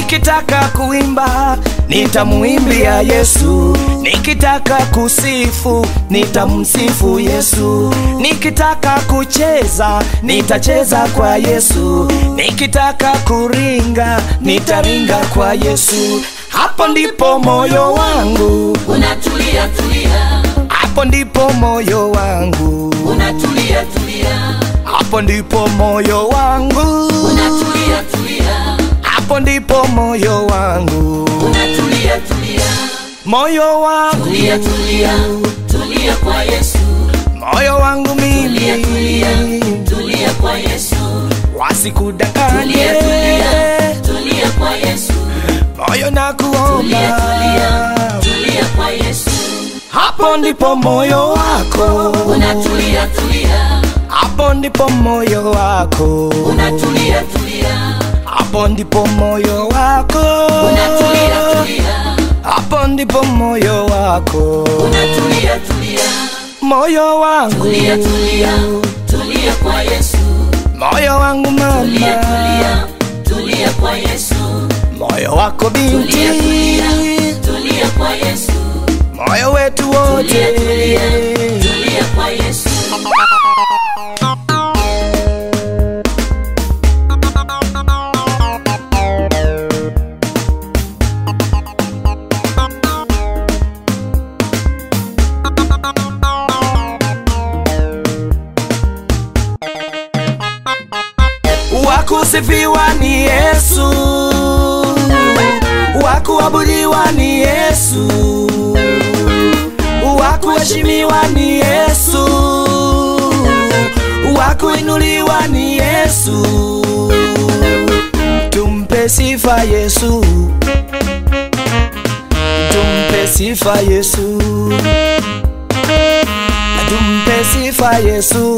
nikitaka kuimba nitamuimbia Yesu, nikitaka kusifu nitamsifu Yesu, nikitaka kucheza nitacheza kwa Yesu, nikitaka kuringa nitaringa kwa Yesu. Hapo ndipo moyo wangu, unatulia tulia, hapo ndipo moyo wangu, unatulia tulia, hapo ndipo moyo wangu, unatulia tulia, hapo ndipo moyo wangu, unatulia tulia, moyo wangu, tulia tulia, tulia kwa Yesu, moyo wangu tulia tulia, mimi, tulia kwa Yesu, wasikudanganye tulia tulia, tulia kwa Yesu, moyo na tulia tulia, kuomba, tulia kwa Yesu, hapo ndipo moyo wako, unatulia tulia, hapo ndipo moyo wako, unatulia tulia, hapo ndipo moyo wako, unatulia tulia, hapo ndipo moyo wako, unatulia tulia, moyo wangu, tulia tulia, tulia kwa Yesu, moyo wangu tulia mama, tulia, tulia kwa Yesu, moyo wako binti, tulia tulia, tulia kwa Yesu, moyo wetu wote, tulia tulia, tulia kwa Yesu. wakusifiwa ni Yesu, wakuabudiwa ni Yesu, wakuheshimiwa ni Yesu, wakuinuliwa ni Yesu. Tumpe sifa Yesu, tumpe sifa Yesu, tumpe sifa Yesu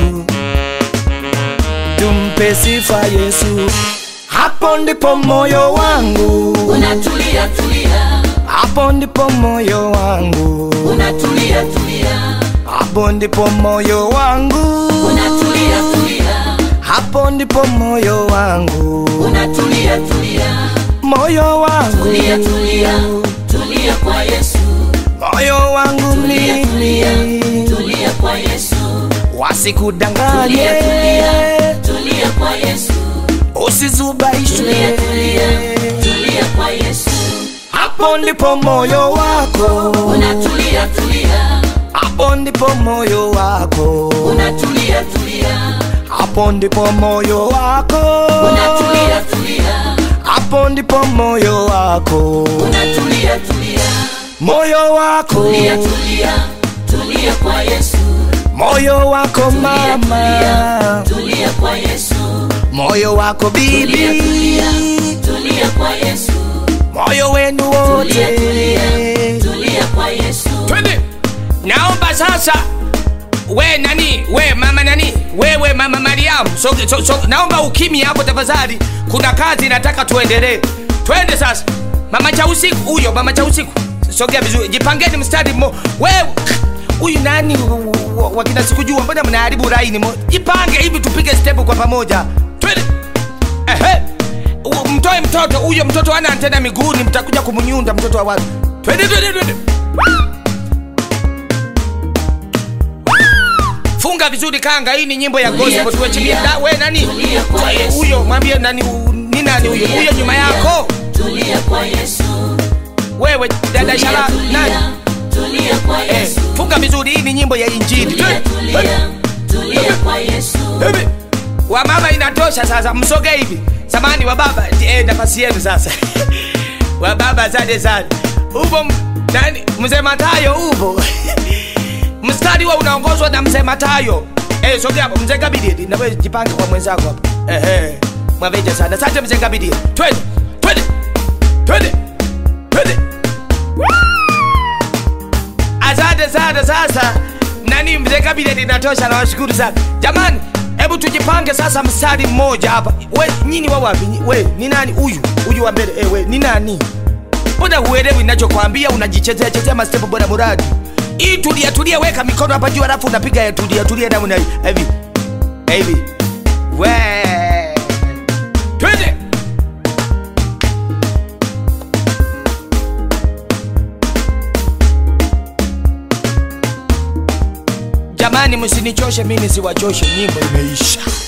tumpe sifa Yesu. Hapo ndipo moyo wangu, Unatulia tulia, hapo ndipo moyo wangu, unatulia tulia, hapo ndipo moyo wangu, unatulia tulia, hapo ndipo moyo wangu, unatulia tulia, moyo wangu, tulia tulia, tulia kwa Yesu, moyo wangu tulia tulia, mimi, tulia kwa Yesu, wasikudanganye, tulia tulia, tulia kwa Yesu, usizubaishwe. tulia tulia, tulia kwa Yesu, Hapo ndipo moyo wako, unatulia tulia, hapo ndipo moyo wako, unatulia tulia, hapo ndipo moyo wako, unatulia tulia, hapo ndipo moyo wako, unatulia tulia, moyo wako, tulia tulia, tulia kwa Yesu, moyo wako tulia mama, tulia kwa Yesu, moyo wako tulia bibi, tulia, tulia kwa Yesu, moyo wenu tulia wote. tulia, tulia kwa Yesu, twende naomba sasa we nani we mama nani wewe mama mariamu so, so, so, naomba ukimi hapo tafadhali kuna kazi nataka tuendelee twende sasa mama cha usiku huyo mama cha usiku sogea vizuri jipangeni mstari mmo wewe huyu nani wa- wa- wakina sikujua mbona mnaharibu laini mo jipange hivi tupige step kwa pamoja twende ehe U- mtoe mtoto huyo mtoto ana antena miguuni mtakuja kumnyunda mtoto wa watu twende twende twende funga vizuri kanga hii ni nyimbo ya Tulia, gospel tuwechilie tulia. Da- we nani Tulia kwa Eh, Yesu. huyo mwambie nani u- ni nani huyo huyo nyuma yako tulia kwa Yesu, wewe dada tulia shala nani tulia, tulia kwa eh, Yesu, funga vizuri hii ni nyimbo ya injili tulia Twende. tulia, tulia kwa Yesu, Hivi. wa mama inatosha sasa msoge hivi samani wa baba eh, nafasi yenu sasa wa baba asante sana upo m- nani mzee matayo upo mstari wa unaongozwa na mzee matayo eh, sogea hapo mzee kabidi nawe jipange kwa mwenzako hapo ehe mwaveja sana asante mzee kabidi twende twende twende twende asante sana sasa nani mzee kabineti inatosha nawashukuru sana jamani hebu tujipange sasa mstari mmoja hapa we nyini wa wapi Nyi- we ni nani huyu huyu wa mbele eh, we ni nani mbona huelewi ninachokwambia unajichezea chezea mastepu bora muradi hii tulia tulia weka mikono hapa juu alafu unapiga ya tulia tulia namna hii hivi hivi we twende jamani msinichoshe mi nisiwachoshe nyimbo imeisha